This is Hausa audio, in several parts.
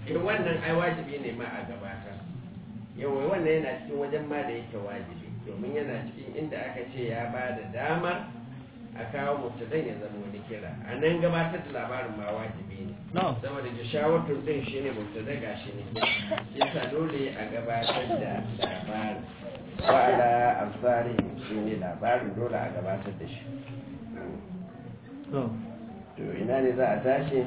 eh wannan ai wajibi ne ma a gabatar yawai wannan yana cikin wajen ma da yake wajibi domin yana cikin inda aka ce ya ba da damar a kawo mubtadan ya zama wani kira a nan gabatar da labarin ma wajibi ne saboda jishawatun din shi ne mubtada ga shi ne yasa dole a gabatar da labarin wa'ala amsari shi ne labarin dole a gabatar da shi to ina ne za a tashi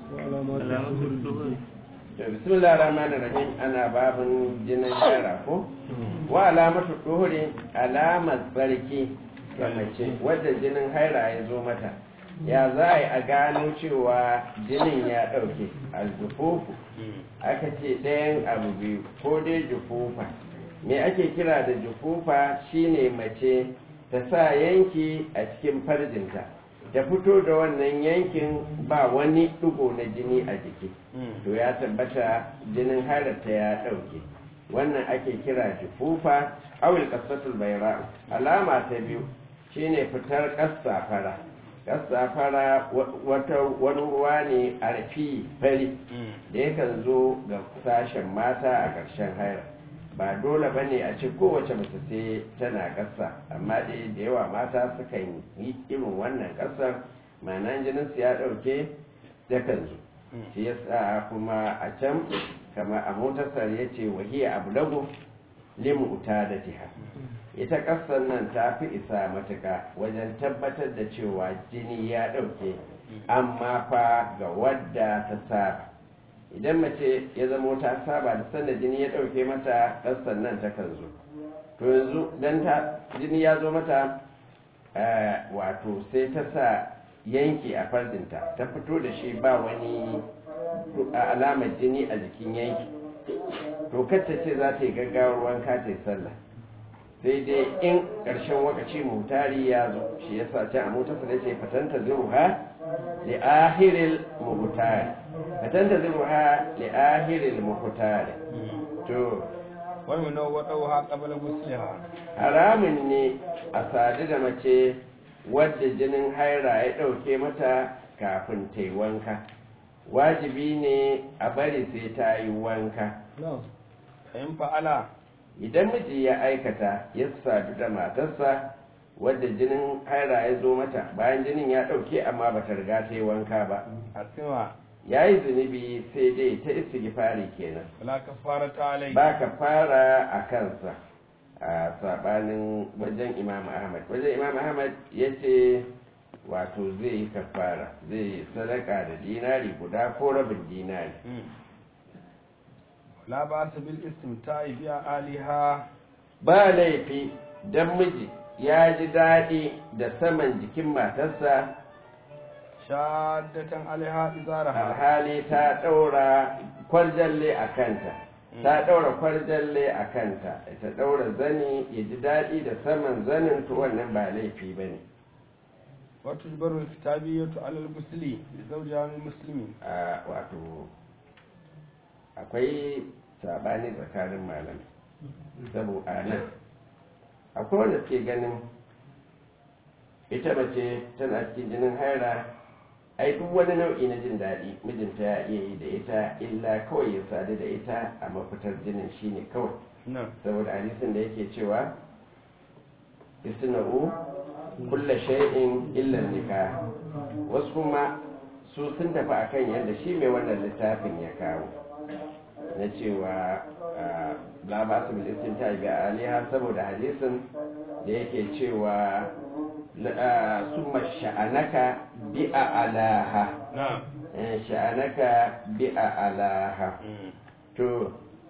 to bismillah rahman rahim ana babin jinin yara ko wa alamatu duhuri alamar tsarki ga mace wadda jinin haira ya zo mata ya za a yi a gano cewa jinin ya ɗauke aljufufu aka ce ɗayan abu biyu ko dai jufufa me ake kira da jufufa shine mace ta sa yanki a cikin farjinta ta fito da wannan yankin ba wani ɗigo na jini a jiki to ya tabbata jinin harata ya ɗauke wannan ake kira jufufa awil kasatul bayra alama ta biyu shine fitar ƙasa fara ƙasa fara wata wani ruwa ne a rafi fari da yakan zo ga sashen mata a ƙarshen haira ba dole ba ne a ce kowace mace sai tana ƙasa amma dai da yawa mata sukan yi irin wannan ƙasar ma'ana jinin su ya ɗauke yakan zo shi yasa kuma a can kama a motasar ya ce wahiya abu lagu limu da jiha ita ƙasar nan ta fi isa matuka wajen tabbatar da cewa jini ya ɗauke amma fa ga wadda ta saba idan mace ya zamo ta saba da sanda jini ya ɗauke mata ƙasar nan ta kan zo to yanzu don ta jini ya zo mata wato sai ta sa yanki a farjinta ta fito da shi ba wani alamar jini a jikin yanki to kacce ce za ta yi gaggawar wanka ta yi sallah sai dai in ƙarshen wakaci mutari ya zo shi ya sa can a motarsa da ce fatanta zuruha li ahiril muhtari fatanta zuruha li ahiril muhtari to wani na waɗauha ƙabalar musulha haramun ne a sadu da mace wadda jinin haira ya ɗauke mata kafin ta yi wanka wajibi ne a bari sai ta yi wanka in fa'ala idan miji ya aikata ya sadu da matarsa wadda jinin haira ya zo mata bayan jinin ya ɗauke amma ba ta riga ta yi wanka ba a tsima ya yi zunubi sai dai ta istighfari kenan wala ka fara ta alai ba ka fara a kansa a sabanin wajen imam ahmad wajen imam ahmad ya ce wato zai yi kafara zai sadaka da dinari guda ko rabin dinari la ba su bil istimta'i biya aliha ba laifi don miji ya ji daɗi da saman jikin matarsa shaddatan aliha izaraha alhali ta ɗaura kwarjalle a kanta ta ɗaura kwarjalle a kanta ta ɗaura zani ya ji daɗi da saman zanin to wannan ba laifi ba ne wato jibarul kitabiyatu alal musli da zauja muslimi a wato akwai sabani tsakanin malamai saboda nan akwai wanda suke ganin ita mace tana cikin jinin haira ai duk wani nau'i na jin daɗi mijinta ya iya yi da ita illa kawai ya sadu da ita a mafitar jinin shine kawai nan saboda hadisin da yake cewa isna'u kulla shay'in illa nikah wasu kuma su sun tafi akan yadda shi mai wannan littafin ya kawo na cewa la ba su bil istinta bi aliha saboda hadisin da yake cewa summa sha'anaka bi alaha na'am sha'anaka bi alaha to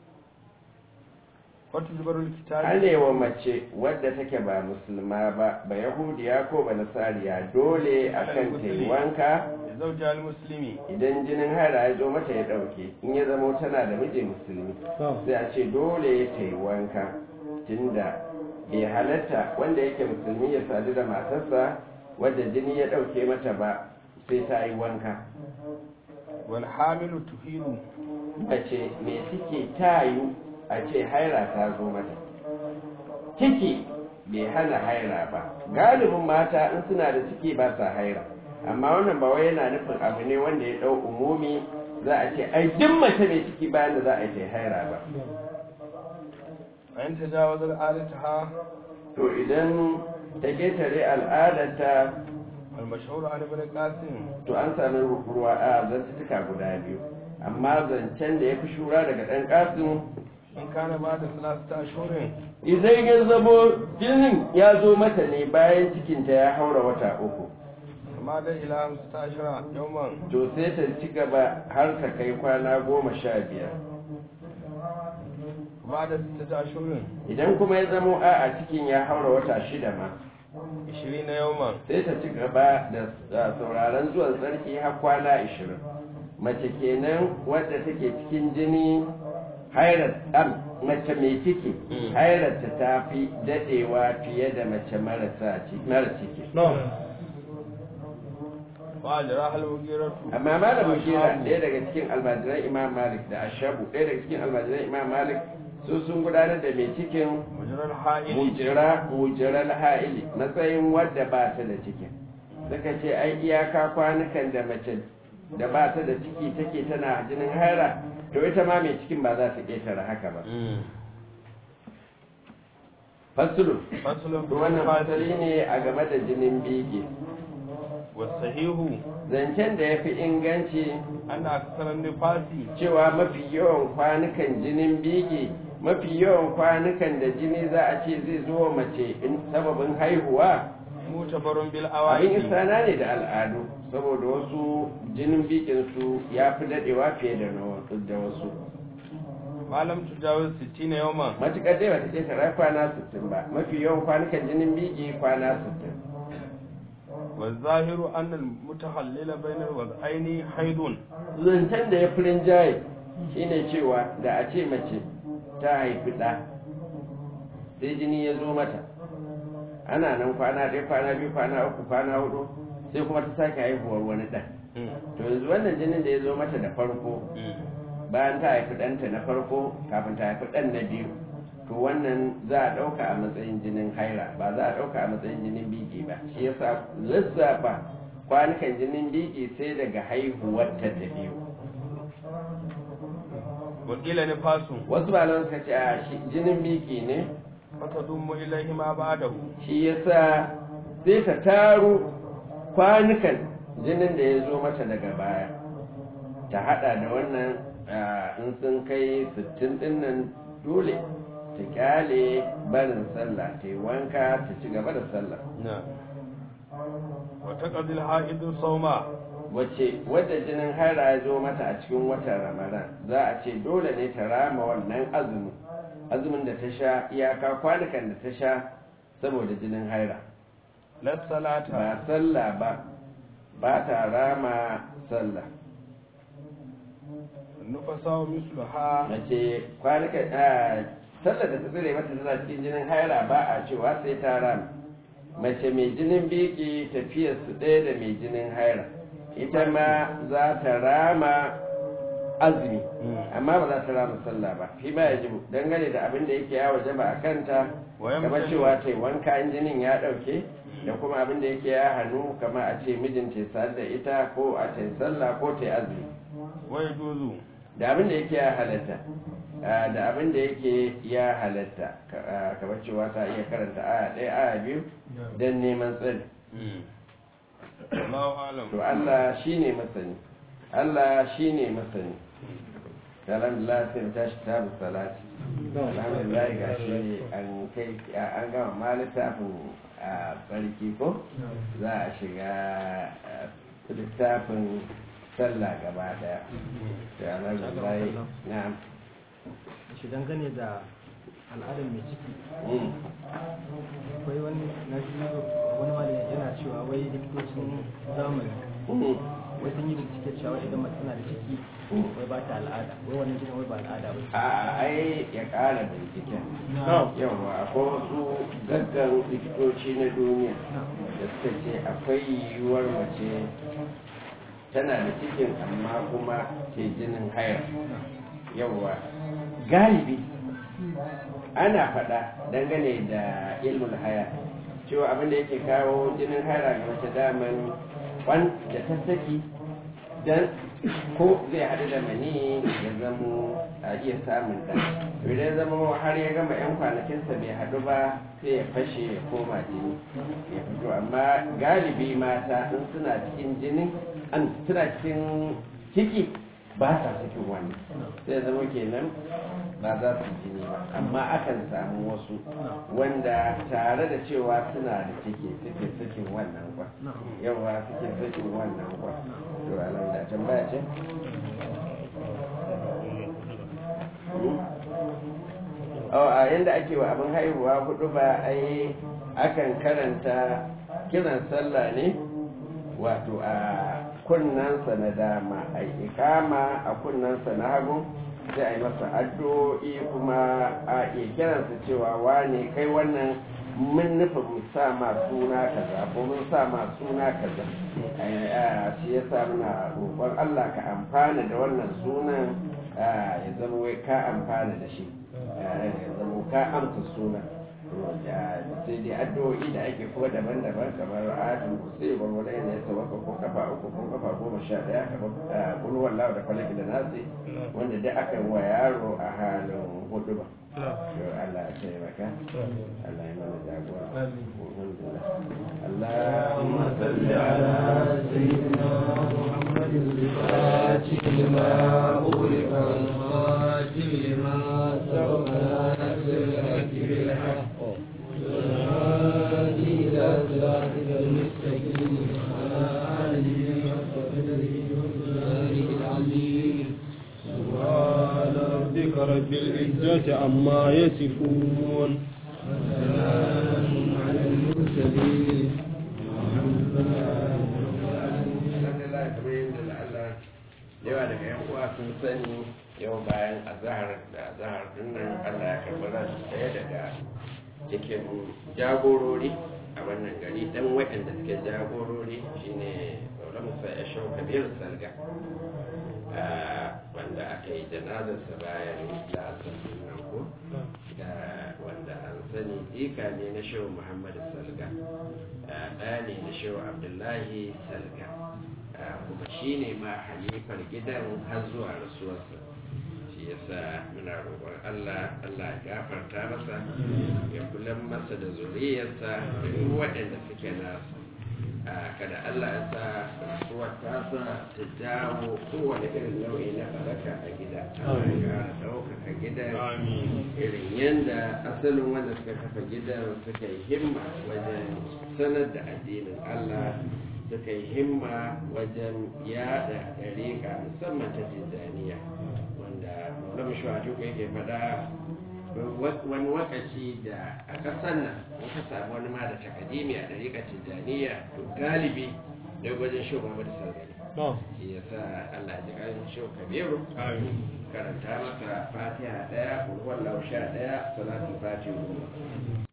wato jibarul kitabi anewa mace wadda take ba musulma ba ba yahudiya ko ba nasariya dole akan ta yi wanka da zauja muslimi idan jinin haira ya zo mata ya ɗauke in ya zamo tana da miji musulmi sai a ce dole ta yi wanka tunda bai halatta wanda yake musulmi ya sadu da matarsa wadda jini ya ɗauke mata ba sai ta yi wanka wal hamilu tuhiru mace mai ciki ta yi a ce haira ta zo mata ciki bai hana haira ba galibin mata in suna da ciki ba sa haira amma wannan ba wai yana nufin abu ne wanda ya ɗau umumi za a ce ai duk mace mai ciki bayan da za a yi ta haira ba a yin tajawazar adataha to idan ta ketare al'adarta المشهور عن ابن القاسم to an sami ruwa a zantuka guda biyu amma zancen da ya fi shura daga ɗan ƙasin in kana ba da salasta ashurin idan ya zamo jinin ya zo mata ne bayan cikinta ya haura wata uku amma da ila hamsu ta ashira yawman to sai ta ci gaba har ta kai kwana goma sha biyar ba da sittata ashurin idan kuma ya zamo a a cikin ya haura wata shida ma ishirin na yawman sai ta ci gaba da da sauraron zuwan sarki har kwana ashirin mace kenan wadda take cikin jini hairar am mace mai ciki Mm. hairarta ta fi dadewa fiye da mace marasa ci- mara ciki ba da rahal mugiratu amma malamin shira ɗaya daga cikin almajiran imam malik da ashabu ɗaya daga cikin almajiran imam malik su sun gudanar da mai cikin mujirar ha'ili mujira mujiral ha'ili matsayin wadda ba ta da cikin suka ce ai iyaka kwanukan da mace da ba ta da ciki take tana jinin haira to ita ma mai cikin ba za ta ƙetare haka ba fasulu fasulun to wannan fasali ne a game da jinin bege wasahihu zancen da ya fi inganci ana aksarar nifasi cewa mafi yawan kwanukan jinin bege mafi yawan kwanukan da jini za a ce zai zo wa mace in sababin haihuwa mutabarun bil abin awaki isana ne da al'adu saboda wasu jinin bikin su ya fi dadewa fiye da na wasu da wasu malam tujawar 60 na yawman matuƙar dai bata ƙetare kwana 60 ba mafi yawan kwanukan jinin biki kwana 60 wa zahiru annal mutahallila bainar wad'aini haidun zancen da ya furin jaye shine cewa da a ce mace ta haifi ɗa sai jini ya zo mata ana nan kwana ɗaya kwana biyu kwana uku kwana hudu sai kuma ta sake haihuwar wani ɗan to yanzu wannan jinin da ya zo mata da farko bayan ta haifi ɗanta na farko kafin ta haifi ɗan na biyu to wannan za a ɗauka a matsayin jinin haira ba za a ɗauka a matsayin jinin biki ba shi yasa lissafa kwanukan jinin biki sai daga haihuwarta da biyu wakila nifasu wasu malaman suka ce a shi jinin biki ne fata dummu ilaihi ma ba'dahu shi yasa sai ta taro kwanukan jinin da ya zo mata daga baya ta hada da wannan ah, in sun kai sittin din nan dole ta kyale barin sallah ta yi wanka ta ci gaba da sallah na wa taqdil haidu sawma wacce wadda jinin haira ya zo mata a cikin watan ramadan za a ce dole ne ta rama wannan azumin azumin da ta sha iyaka kwanukan da ta sha saboda jinin haira la salata ba sallah ba ba ta rama sallah nufasa wa misluha mace kwanukan a sallah da ta tsire mata tana cikin jinin haira ba a cewa sai ta rama mace mai jinin biki tafiyar su ɗaya da mai jinin haira ita ma za ta rama azumi amma ba za ta rama sallah ba fi ma ya jibu dangane da abin da yake ya waje ba a kanta Wayan kamar mutum- cewa ta yi wanka in jinin ya ɗauke da kuma abin da yake ya hannu kamar a ce mijinta ya sadu da ita ko a ta yi sallah ko ta yi azumi wa yajuzu da abin da yake ya halatta ah, da abin da yake ya halatta ka- ah, kamar cewa ta iya karanta aya ɗaya aya biyu don neman tsari Allahu alam to Allah shi ne masani Allah shi ne masani alhamdulillah sai mu tashi tabu salati alhamdulillah ga shi an kai an gama ma littafin a tsarki ko za a shiga ah, littafin sallah gaba daya to alhamdulillah na'am shi dangane da al'adar mai ciki Mm. akwai wani na ji wani malami yana cewa wai likitocin zamani Mm. wai sun yi bincike cewa idan mace tana da ciki wai ba ta al'ada wai wannan jinin wai ba al'ada ba ce. a ai ya ƙara binciken yawa akwai wasu gaggan likitoci na duniya da suka ce akwai yiwuwar mace tana da cikin amma kuma ke jinin haya yawa galibi ana faɗa dangane da ilmul haya cewa abin da yake kawo jinin haya ga mace daman wanda ta saki dan ko zai haɗu da mani ya zamo a iya samun ɗan to idan zama har ya gama yan kwanakinsa bai haɗu ba sai ya fashe ya koma jini ya fito amma galibi mata in suna cikin jini an suna cikin ciki ba sa cikin wani sai zama kenan ba za su jini ba amma akan samu wasu wanda tare da cewa suna da ciki suke sakin wannan kwa yawa suke sakin wannan kwa to alam da tambaya ce a yanda ake wa abin haihuwa hudu ba ai akan karanta kiran sallah ne wato a kunnansa na dama a ikama a kunnansa na hagu sai a yi masa addu'o'i kuma a iya kiransa cewa wane kai wannan mun nufin mu sa ma suna kaza ko mun sa ma suna kaza shi ya sa muna roƙon Allah ka amfana da wannan sunan ya zama wai ka amfana da shi ya zama ka amsa sunan sai dai addu'o'i da ake kuma daban-daban kamar adin sai ba wani ne ya tawaka ko kafa uku ko kafa goma sha daya kamar kulwar lawa da falaki da nasi wanda dai aka wa yaro a halin hudu ba Allah ya taimaka Allah ya mana jagora اللهم صل على سيدنا محمد الفاتح لما أغلق الخاتم لما سبق ناصر الحق بالحق والهادي إلى صراطك المستقيم وعلى آله حق قدره ومقداره العظيم سبحان ربك رب العزة عما يصفون وسلام على المرسلين yawa daga yan uwa sun sani yau bayan azahar da azahar dinnan Allah ya karɓi ran ɗaya daga cikin jagorori a wannan gari dan waɗanda suke jagorori shine Maula Musa ya shau Kabir Salga wanda aka yi janazarsa bayan lasar nan ko da wanda an sani jika ne na shehu Muhammadu Salga ɗaya ne na shehu Abdullahi Salga kuma shi ne ma halifar gidan har zuwa rasuwarsa shi yasa muna roƙon Allah Allah ya gafarta masa ya kula masa da zuriyarsa da duk waɗanda suke nasa kada Allah ya sa rasuwar tasa ta jawo kowane irin nau'i na baraka a gida ya ɗaukaka gidan irin yadda asalin wanda suka kafa gidan suka yi himma wajen sanar da addinin Allah suka yi himma wajen yada ɗariƙa musamman ta tijjaniya wanda maulama shuhatu yake faɗa wani wakaci da a ƙasar nan muka samu wani ma da takadimi a ɗariƙa tijjaniya to galibi da wajen shi Muhammadu Sargani shi ya sa Allah ji kan shi Kabiru karanta masa fatiha ɗaya wallahu sha ɗaya salatu fatiha